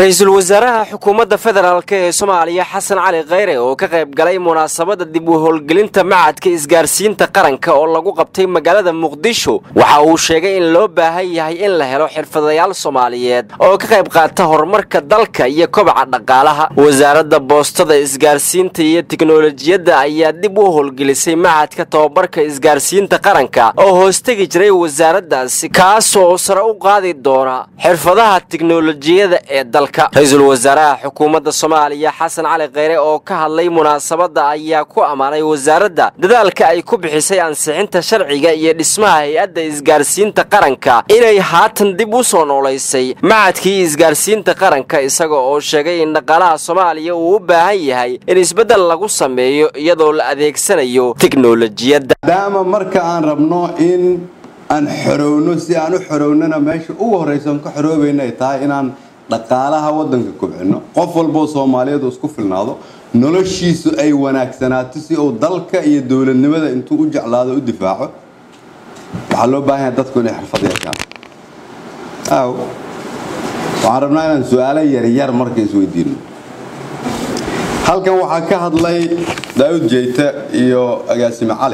ra-iisul wasaaraha xukuumadda federaalk ee soomaaliya xasan cali kheyre oo ka qayb galay munaasabadda dib u howlgelinta macadka isgaarsiinta qaranka oo lagu qabtay magaalada muqdisho waxa uu sheegay in loo baahan yahay in la helo xirfadayaal soomaaliyeed oo ka qayb qaata horumarka dalka iyo kobaca dhaqaalaha wasaaradda boostada isgaarsiinta iyo tiknolojiyadda ayaa dib u howlgelisay macadka tobabarka isgaarsiinta qaranka oo hoostegi jiray wasaaraddaasi kaasoo sare u qaadi doona xirfadaha tiknolojiyada ee ra-iisul wasaaraha xukuumadda soomaaliya xasan cali kheyre oo ka hadlay munaasabadda ayaa ku ammaanay wasaaradda dadaalka ay ku bixisay ansixinta sharciga iyo dhismaha hay-adda isgaarsiinta qaranka inay haatan dib u soo noolaysay macadkii isgaarsiinta qaranka isaga oo sheegay in dhaqaalaha soomaaliya uu u baahan yahay in isbeddel lagu sameeyo iyadoo la adeegsanayo tiknolojiyadda maadaama marka aan rabno in aan xorowno si aan u xorownana meesha ugu horraysan ka xoroobayna ay tahay inaan dhaqaalaha wadanka kobcino qof walboo soomaaliyeed uu isku filnaado noloshiisu ay wanaagsanaato si uu dalka iyo dowladnimada intuu u jeclaado u difaaco waxaa loo baahan yahay dadku inay xirfad yeeshaan aw waxaan rabnaa inaan su-aalo yaryar marka isweydiino halkan waxaa ka hadlay daawud jeyte iyo agaasime cali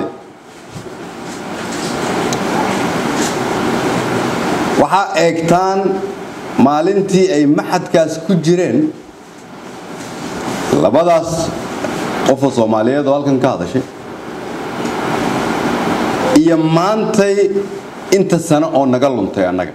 waxaa eegtaan maalintii ay maxadkaas ku jireen labadaas qofoo soomaaliyeed oo halkan ka hadashay iyo maantay inta sano oo naga luntay annaga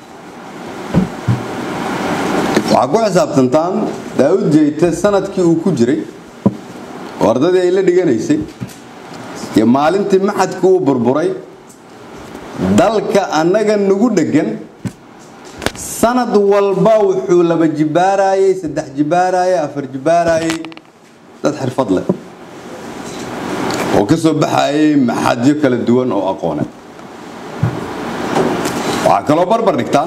waxaa ku xisaabtantaan daawud jeyte sanadkii uu ku jiray oo ardadii ay la dhiganaysay iyo maalintii maxadkii uu burburay dalka annaga nagu dheggan sanad walba wuxuu laba jibaarayey saddex jibaarayey afar jibaarayey dad xirfad leh oo ka soo baxayay maxadyo kala duwan oo aqoone waxaa kaloo barbar dhigtaan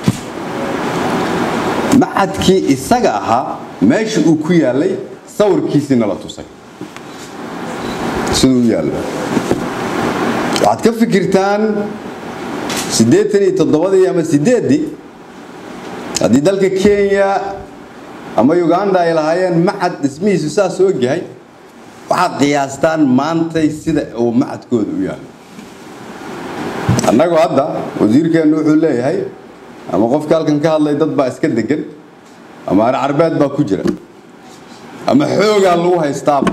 maxadkii isaga ahaa meesha uu ku yaalay sawirkiisiina la tusay siduu u yaallo waxaad ka fikirtaan siddeetan iyo toddobadii ama siddeeddii haddii dalka kenya ama uganda ay lahaayeen maxad dhismihiisu saas u ogyahay waxaad qiyaastaan maantay sida uu maxadkooda u yaalo annagu hadda wasiirkeennu wuxuu leeyahay ama qofka halkan ka hadlay dad baa iska degan ama ar carbeed baa ku jira ama xoogaa lagu haystaaba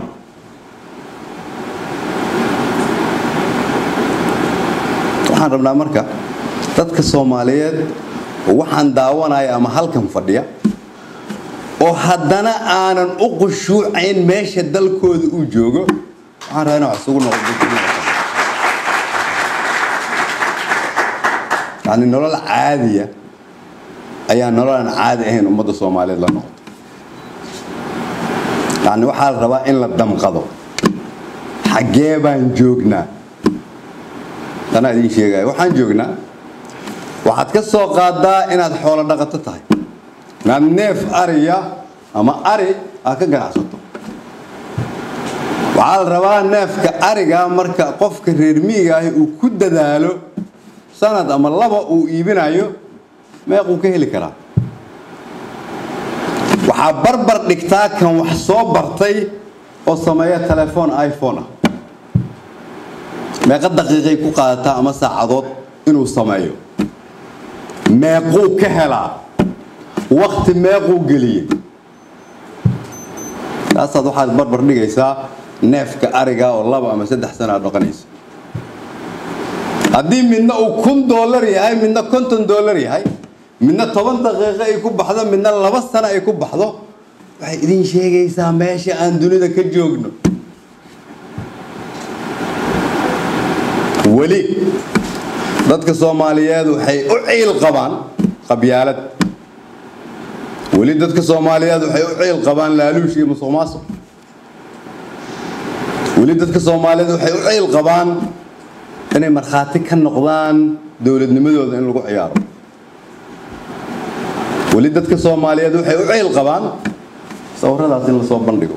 waxaan rabnaa marka dadka soomaaliyeed oo waxaan daawanaya ama halkan fadhiya oo haddana aanan u qushuucayn meesha dalkooda uu joogo waxaan rabaa ina wax isugu noqoyani nolol caadiya ayaa nolol aan caadi ahayn ummadda soomaaliyeed la noqoto yani waxaa la rabaa in la damqado xaggee baan joognaa tanaa idiin sheegaya waxaan joognaa waxaad ka soo qaadaa inaad xoolo dhaqato tahay inaad neef ariya ama ari aad ka ganacsato waxaa la rabaa neefka ariga marka qofka reer miiga ahi uu ku dadaalo sanad ama laba uu iibinayo meequu ka heli karaa waxaa barbar dhigtaa kan wax soo bartay oo sameeya telefoon iphone ah meeqa daqiiqay ku qaadataa ama saacadood inuu sameeyo meequu ka helaa wakti meequu geliyey taasaad waxaad barbar dhigaysaa neefka ariga oo laba ama saddex sana aad dhaqanaysa haddii midna uu kun dollar yahay midna konton dollar yahay midna toban daqiiqo ay ku baxdo midna laba sano ay ku baxdo waxay idin sheegaysaa meesha aan dunida ka joogno weli dadka soomaaliyeed waxay u ciil qabaan qabyaalad weli dadka soomaaliyeed waxay u ciil qabaan laaluush iyo musuq maasuq weli dadka soomaaliyeed waxay u ciil qabaan inay markhaati ka noqdaan dowladnimadooda in lagu ciyaaro weli dadka soomaaliyeed waxay u ciil qabaan sawiradaas in lasoo bandhigo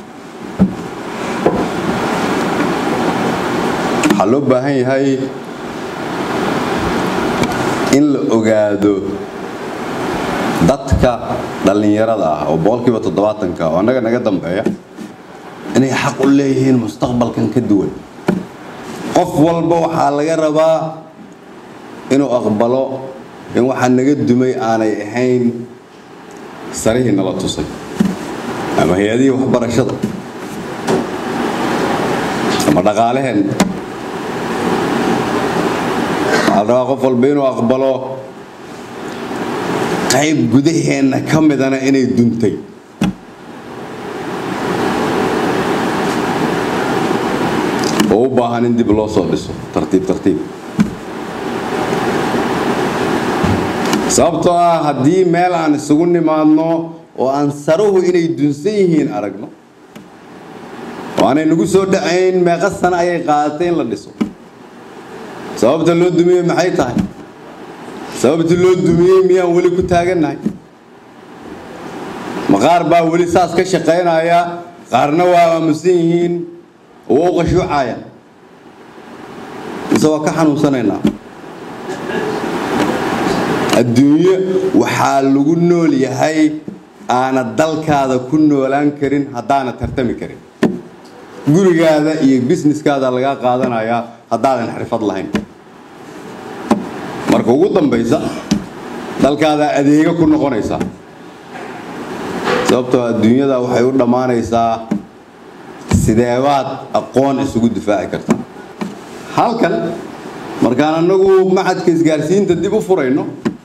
waxaa loo baahan yahay in la ogaado dadka dhallinyarada ah oo boqolkiiba toddobaatanka oo annaga naga dambeeya inay xaq u leeyihiin mustaqbalkan ka duwan qof walba waxaa laga rabaa inuu aqbalo in waxaa naga dumay aanay ahayn sarihii nala tusay ama hay-adihii waxbarashada ama dhaqaalaheen waxaa la rabaa qof walba inuu aqbalo qayb gudaheenna ka midana inay duntay oo u baahan in dib loo soo dhiso tartiib tartiib sababtoo ah haddii meel aan isugu nimaadno oo aan saruhu inay dunsan yihiin aragno oo aanay nagu soo dhacayn meeqa sano ayay qaadatay in la dhiso sababta loo dumiyey maxay tahay sababtii loo dumiyey miyaan weli ku taagannahay ma qaar baa weli saas ka shaqaynaya qaarna waa aamusan yihiin oo u qashuucaya mise waa ka xanuunsanaynaa adduunyo waxaa lagu nool yahay aana dalkaada ku noolaan karin haddaana tartami karin gurigaada iyo busineskaada lagaa qaadanayaa haddaadan xirfad lahayn marka ugu dambaysa dalkaada adeega ku noqonaysaa sababtoo adduunyada waxay u dhammaanaysaa sideebaad aqoon isugu difaaci kartaa halkan markaan annagu maxadka isgaarsiinta dib u furayno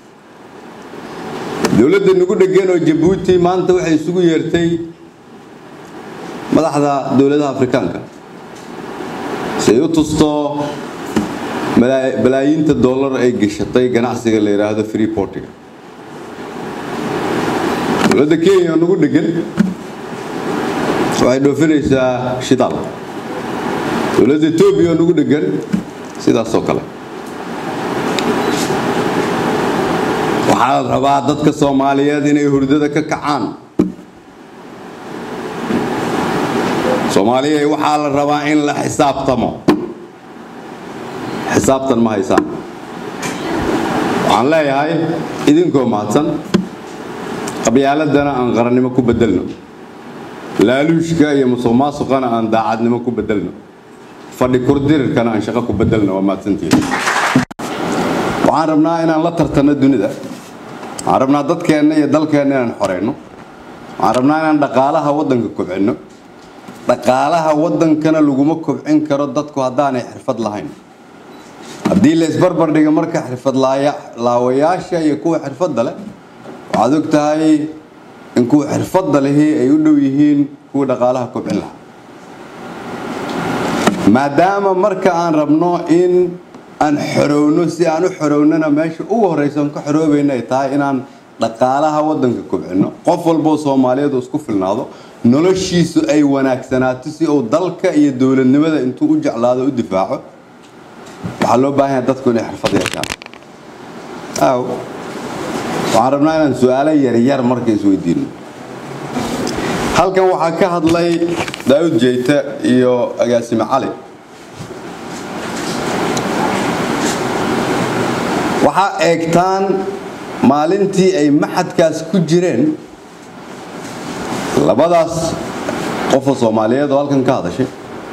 dowladda nagu dhegan oo jabuuti maanta waxay isugu yeertay madaxda dowladaha afrikaanka si ay u tusto balaayiinta dollar ay gashatay ganacsiga la yidhaahdo freeportiga dowladda kenya oo nagu dhegan waxay dhoofinaysaa shidaal dowladda etoobiya oo nagu dhegan sidaas oo kale waxaa la rabaa dadka soomaaliyeed inay hurdada ka kacaan soomaaliya waxaa la rabaa in la xisaabtamo xisaabtan ma haysaan waxaan leeyahay idinkoo mahadsan qabyaaladana aan qarannimo ku bedelno laaluushka iyo musuq maasuqana aan daacadnimo ku bedelno fadhi kurdirirkana aan shaqo ku bedelno waa mahadsantihiin waxaan rabnaa inaan la tartanno dunida waxaan rabnaa dadkeenna iyo dalkeenna inaan xoreyno waxaan rabnaa inaan dhaqaalaha waddanka kobcinno dhaqaalaha waddankana laguma kobcin karo dadku haddaanay xirfad lahayn haddii la isbarbar dhiga marka xirfad laawayaasha iyo kuwa xirfadda leh waxaad og tahay in kuwa xirfadda lehi ay u dhow yihiin kuwa dhaqaalaha kobcin lahaa maadaama marka aan rabno in aan xorowno si aan u xorownana meesha ugu horeysa aan ka xoroobayna ay tahay inaan dhaqaalaha waddanka kobcino qof walboo soomaaliyeed isku filnaado noloshiisu ay wanaagsanaato si uu dalka iyo dowladnimada intuu u jeclaado u difaaco waxaa loo baahan yahay dadku inay xirfad yeeshaan aw waxaan rabnaa inaan su-aalo yaryar marka isweydiino halkan waxaa ka hadlay daawud jeyte iyo agaasime cali waxaa eegtaan maalintii ay maxadkaas ku jireen labadaas qofoo soomaaliyeed oo halkan ka hadashay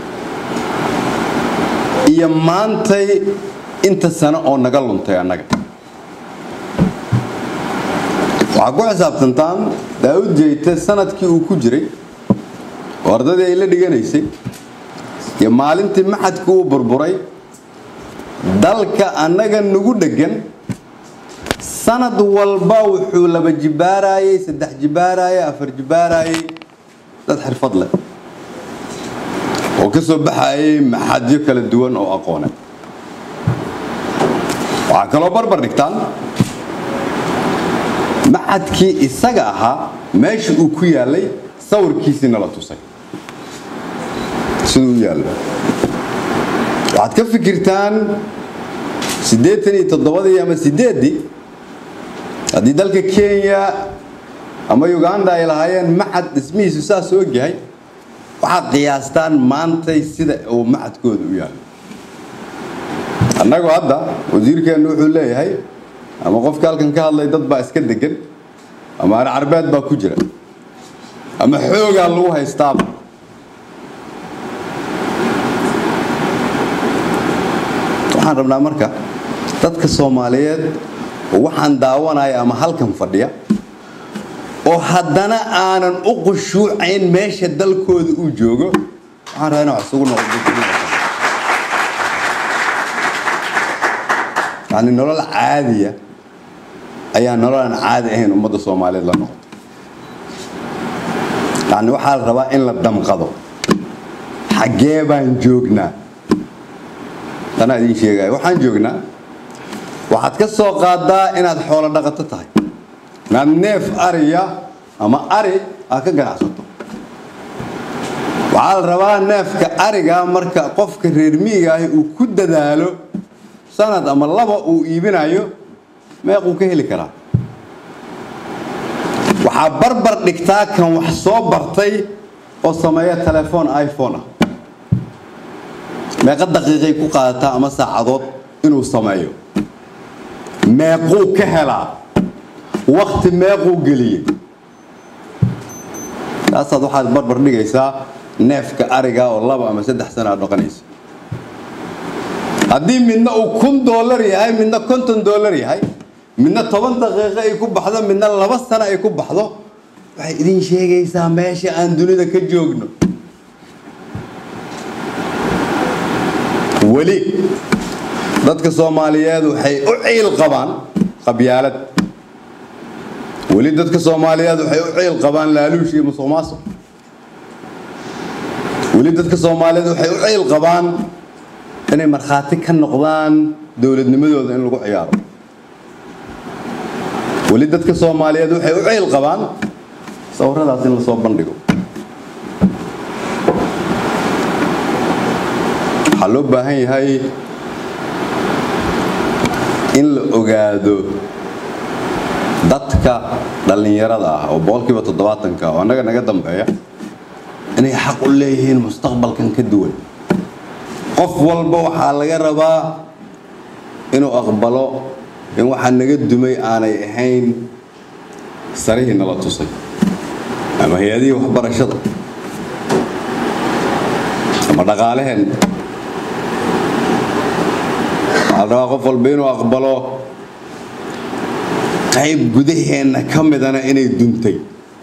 iyo maantay inta sano oo naga luntay annaga waxaa ku xisaabtantaan daawud jeyte sanadkii uu ku jiray oo ardadii ay la dhiganaysay iyo maalintii maxadkii uu burburay dalka annaga nagu dheggan sanad walba wuxuu laba jibaarayey saddex jibaarayey afar jibaarayey dad xirfad leh oo ka soo baxayay maxadyo kala duwan oo aqoone waxaa kaloo barbar dhigtaan maxadkii isaga ahaa meesha uu ku yaalay sawirkiisii nala tusay siduu u yaallo waxaad ka fikirtaan siddeetan iyo toddobadii ama siddeeddii haddii dalka kenya ama uganda ay lahaayeen maxad dhismihiisu saas u ogyahay waxaad qiyaastaan maantay sida uu maxadkooda u yaallo annagu hadda wasiirkeennu wuxuu leeyahay ama qofka halkan ka hadlay dad baa iska degan ama ari carbeed baa ku jira ama xoogaa lagu haystaaba waxaan rabnaa marka dadka soomaaliyeed oo waxaan daawanaya ama halkan fadhiya oo haddana aanan u qushuucayn meesha dalkooda uu joogo waxaan rabaa inaan wax isugu noqdo yani nolol caadiya ayaa nolol aan caadi ahayn ummadda soomaaliyeed la noqoto yani waxaa la rabaa in la damqado xaggee baan joognaa tanaa idiin sheegaya waxaan joognaa waxaad ka soo qaadaa inaad xoolo dhaqato tahay inaad neef ariya ama ari aad ka ganacsato waxaa la rabaa neefka ariga marka qofka reer miyiga ahi uu ku dadaalo sanad ama laba uu iibinayo meequu ka heli karaa waxaa barbar dhigtaa kan wax soo bartay oo sameeya telefoon iphone ah meeqa daqiiqay ku qaadataa ama saacadood inuu sameeyo meequu ka helaa wakti meequu geliyey taasaad waxaad barbar dhigaysaa neefka ariga oo laba ama saddex sana aad dhaqanaysa haddii midna uu kun dollar yahay midna konton dollar yahay midna toban daqiiqo ay ku baxdo midna laba sano ay ku baxdo waxay idin sheegaysaa meesha aan dunida ka joogno weli dadka soomaaliyeed waxay u ciil qabaan qabyaalad weli dadka soomaaliyeed waxay u ciil qabaan laaluush iyo musuq maasuq weli dadka soomaaliyeed waxay u ciil qabaan inay markhaati ka noqdaan dowladnimadooda in lagu ciyaaro weli dadka soomaaliyeed waxay u ciil qabaan sawiradaas in lasoo bandhigo waxaa loo baahan yahay in la ogaado dadka dhallinyarada ah oo boqolkiiba toddobaatanka oo annaga naga dambeeya inay xaq u leeyihiin mustaqbalkan ka duwan qof walba waxaa laga rabaa inuu aqbalo in waxaa naga dumay aanay ahayn sarihii nala tusay ama hay-adihii waxbarashada ama dhaqaalaheen waxaa la rabaa qof walba inuu aqbalo qayb gudaheenna ka midana inay duntay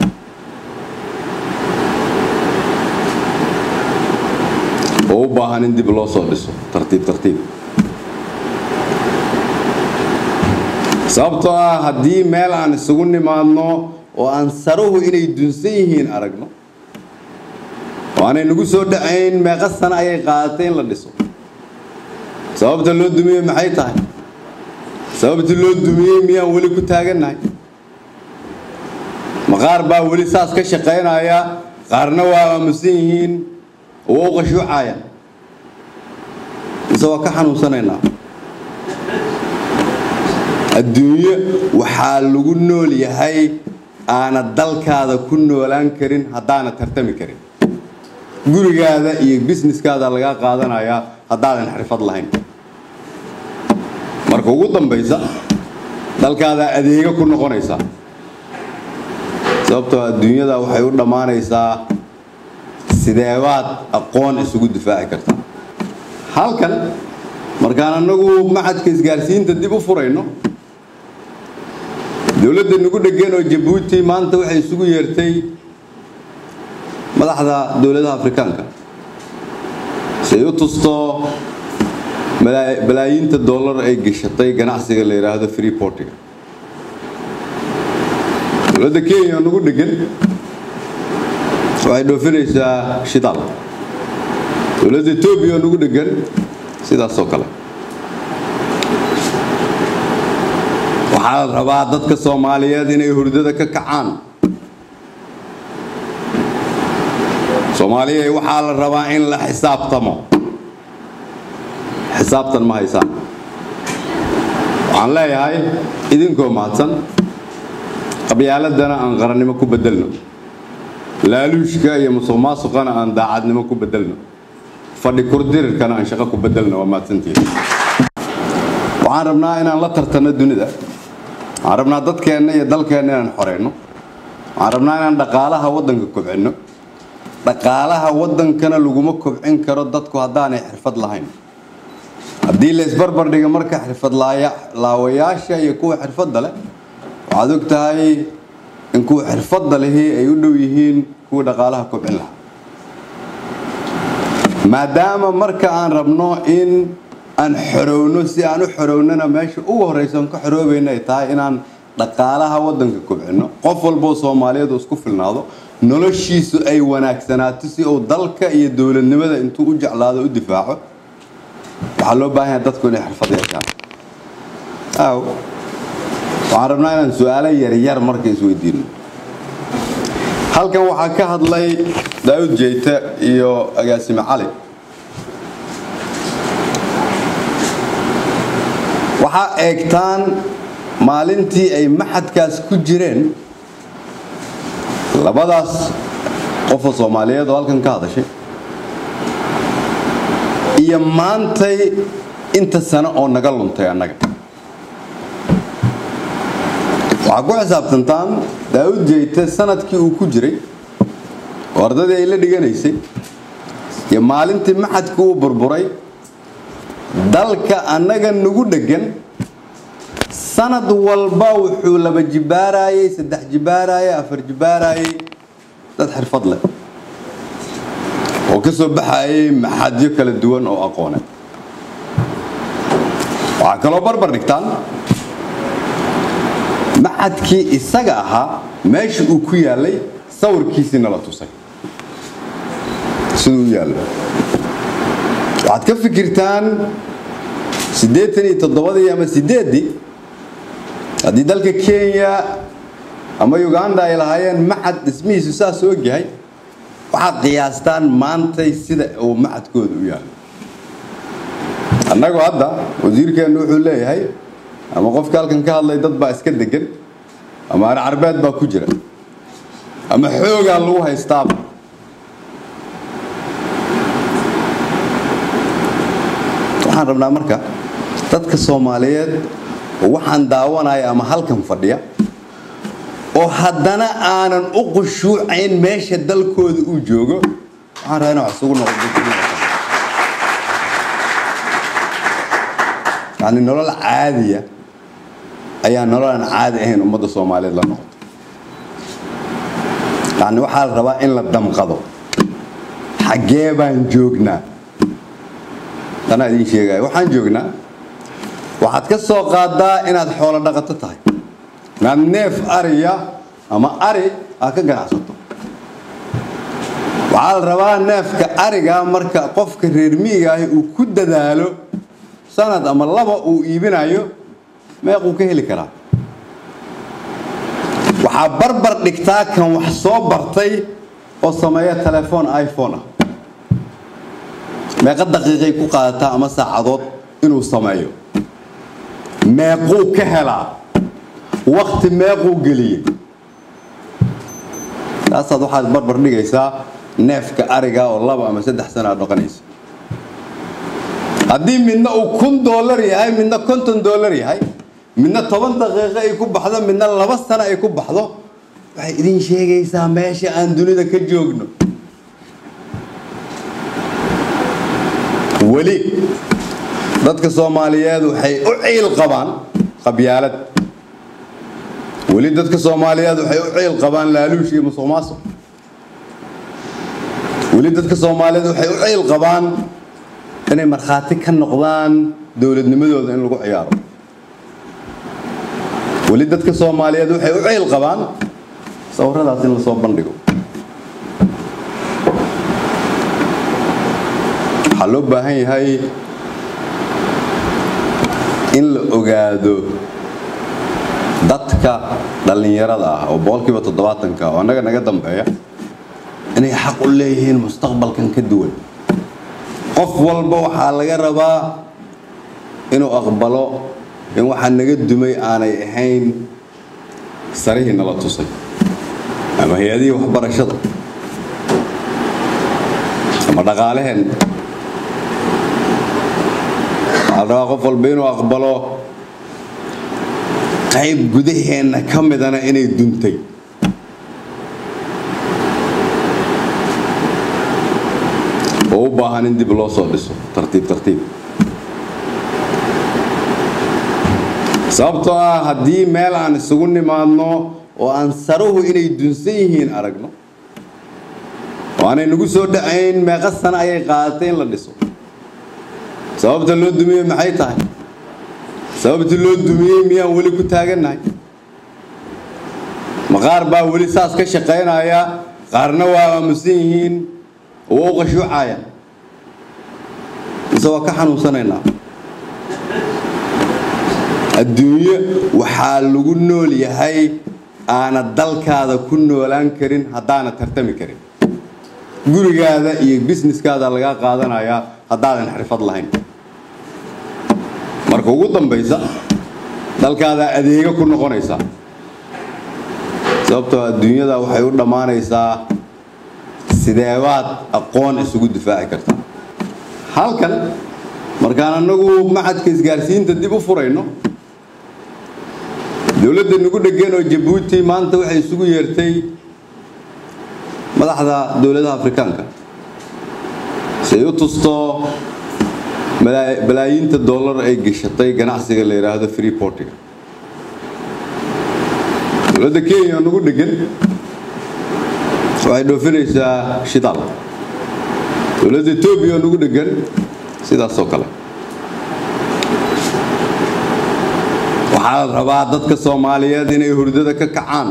oo u baahan in dib loo soo dhiso tartiib tartiib sababtoo ah haddii meel aan isugu nimaadno oo aan saruhu inay dunsan yihiin aragno oo aanay nagu soo dhacayn meeqa sano ayay qaadatay in la dhiso sababta loo dumiyey maxay tahay sababtii loo dumiyey miyaan weli ku taagannahay ma qaar baa weli saas ka shaqaynaya qaarna waa aamusan yihiin oo u qashuucaya mise waa ka xanuunsanaynaa adduunyo waxaa lagu nool yahay aana dalkaada ku noolaan karin haddaana tartami karin gurigaada iyo busineskaada lagaa qaadanayaa haddaadan xirfad lahayn marka ugu dambaysa dalkaadaa adeega ku noqonaysaa sababtoo adduunyada waxay u dhammaanaysaa sideebaad aqoon isugu difaaci kartaa halkan markaan annagu maxadka isgaarsiinta dib u furayno dowladda nagu dhegeen oo jabuuti maanta waxay isugu yeertay madaxda dowladaha afrikaanka say u tusto balaayiinta dollar ay gashatay ganacsiga la yidhaahdo freeportiga dowladda kenya oo nagu dhegan waxay dhoofinaysaa shidaal dowladda etoobiya oo nagu dhegan sidaas oo kale waxaa la rabaa dadka soomaaliyeed inay hurdada ka kacaan soomaaliya waxaa la rabaa in la xisaabtamo xisaabtan ma haysaan waxaan leeyahay idinkoo mahadsan qabyaaladana aan qarannimo ku bedelno laaluushka iyo musuq maasuqana aan daacadnimo ku bedelno fadhi kurdirirkana aan shaqo ku bedelno waa mahadsantihiin waxaan rabnaa inaan la tartanno dunida waxaan rabnaa dadkeenna iyo dalkeenna inaan xoreyno waxaan rabnaa inaan dhaqaalaha waddanka kobcinno dhaqaalaha waddankana laguma kobcin karo dadku haddaanay xirfad lahayn haddii la isbarbar dhiga marka xirfad laawayaasha iyo kuwa xirfadda leh waxaad og tahay in kuwa xirfadda lehi ay u dhow yihiin kuwa dhaqaalaha kobcin lahaa maadaama marka aan rabno in aan xorowno si aan u xorownana meesha ugu horreysa aan ka xoroobayna ay tahay inaan dhaqaalaha waddanka kobcinno qof walboo soomaaliyeed uu isku filnaado noloshiisu ay wanaagsanaato si uu dalka iyo dowladnimada intuu u jeclaado u difaaco waxaa loo baahan yahay dadku inay xirfad yeeshaan aw waxaan rabnaa inaan su-aalo yaryar marka isweydiino halkan waxaa ka hadlay daawud jeyte iyo agaasime cali waxaa eegtaan maalintii ay maxadkaas ku jireen labadaas qofoo soomaaliyeed oo halkan ka hadashay iyo maantay inta sano oo naga luntay annaga waxaa ku xisaabtantaan daawud jeyte sanadkii uu ku jiray oo ardadii ay la dhiganaysay iyo maalintii maxadkii uu burburay dalka annaga nagu dheggan sanad walba wuxuu laba jibaarayey saddex jibaarayey afar jibaarayey dad xirfad leh oo ka soo baxayay maxadyo kala duwan oo aqoone waxaa kaloo barbar dhigtaan maxadkii isaga ahaa meesha uu ku yaalay sawirkiisiina la tusay siduu u yaallo waxaad ka fikirtaan siddeetan iyo toddobadii ama siddeeddii haddii dalka kenya ama uganda ay lahaayeen maxad dhismihiisu saas og yahay waxaad qiyaastaan maantay sida uu maxadkooda u yaallo annagu hadda wasiirkeennu wuxuu leeyahay ama qofka halkan ka hadlay dad baa iska degan ama ar carbeed baa ku jira ama xoogaa lagu haystaaba waxaan rabnaa marka dadka soomaaliyeed oo waxaan daawanaya ama halkan fadhiya oo haddana aanan u qushuucayn meesha dalkooda uu joogo waxaan rabaa ina wax isugu noqdo yani nolol caadiya ayaa nolol aan caadi ahayn ummadda soomaaliyeed la noqoto yani waxaa la rabaa in la damqado xaggee baan joognaa tanaa idiin sheegaya waxaan joognaa waxaad ka soo qaadaa inaad xoolo dhaqato tahay inaad neef ariya ama ari aad ka ganacsato waxaa la rabaa neefka ariga marka qofka reer miiga ahi uu ku dadaalo sanad ama laba uu iibinayo meequu ka heli karaa waxaa barbar dhigtaa kan wax soo bartay oo sameeya telefoon iphone ah meeqa daqiiqay ku qaadataa ama saacadood inuu sameeyo meequu ka helaa wakti meequu geliyey taasaad waxaad barbar dhigaysaa neefka ariga oo laba ama saddex sana aad dhaqanaysa haddii midna uu kun dollar yahay midna konton dollar yahay midna toban daqiiqo ay ku baxdo midna laba sano ay ku baxdo waxay idin sheegaysaa meesha aan dunida ka joogno weli dadka soomaaliyeed waxay u ciil qabaan qabyaalad weli dadka soomaaliyeed waxay u ciil qabaan laaluush iyo musuq maasuq weli dadka soomaaliyeed waxay u ciil qabaan inay markhaati ka noqdaan dowladnimadooda in lagu ciyaaro weli dadka soomaaliyeed waxay u ciil qabaan sawiradaas in lasoo bandhigo waxaa loo baahan yahay in la ogaado dadka dhallinyarada ah oo boqolkiiba toddobaatanka oo annaga naga dambeeya inay xaq u leeyihiin mustaqbalkan ka duwan qof walba waxaa laga rabaa inuu aqbalo in waxaa naga dumay aanay ahayn sarihii nala tusay ama hay-adihii waxbarashada ama dhaqaalaheen waxaa la rabaa qof walba inuu aqbalo qayb gudaheenna ka midana inay duntay oo u baahan in dib loo soo dhiso tartiib tartiib sababtoo ah haddii meel aan isugu nimaadno oo aan saruhu inay dunsan yihiin aragno oo aanay nagu soo dhacayn meeqa sana ayay qaadatay in la dhiso sababta loo dumiyey maxay tahay sababtii loo dumiyey miyaan weli ku taagannahay ma qaar baa weli saas ka shaqaynaya qaarna waa aamusan yihiin oo waa u qashuucaya mise waa ka xanuunsanaynaa adduunyo waxaa lagu nool yahay aana dalkaada ku noolaan karin haddaana tartami karin gurigaada iyo busineskaada lagaa qaadanayaa haddaadan xirfad lahayn marka ugu dambaysa dalkaada adeega ku noqonaysaa sababtoo adduunyada waxay u dhammaanaysaa sideebaad aqoon isugu difaaci kartaa halkan markaan annagu maxadka isgaarsiinta dib u furayno dowladda nagu dhegan oo jabuuti maanta waxay isugu yeertay madaxda dowladaha afrikaanka say u tusto balaayiinta dollar ay geshatay ganacsiga la yidhaahdo freeportiga dowladda kenya oo nagu dhegan waxay dhoofinaysaa shidaal dowladda etoobiya oo nagu dhegan sidaas oo kale waxaa la rabaa dadka soomaaliyeed inay hurdada ka kacaan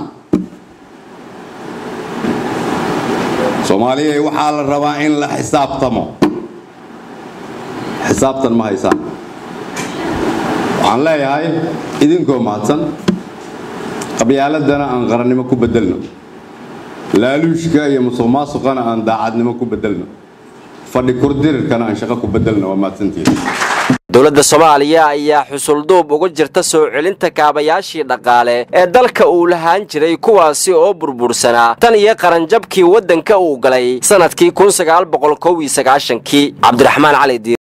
soomaaliya waxaa la rabaa in la xisaabtamo xisaabtan ma haysaan waxaan leeyahay idinkoo mahadsan qabyaaladana aan qarannimo ku bedelno laaluushka iyo musuq maasuqana aan daacadnimo ku bedelno fadhi kurdirirkana aan shaqo ku bedelno waa mahadsantihiin dowladda soomaaliya ayaa xusulduub uga jirta soo celinta kaabayaashii dhaqaale ee dalka uu lahaan jiray kuwaasi oo burbursanaa tan iyo qaranjabkii waddanka uu galay sannadkii kun sagaal boqol kow iyo sagaashankii cabdiraxmaan cali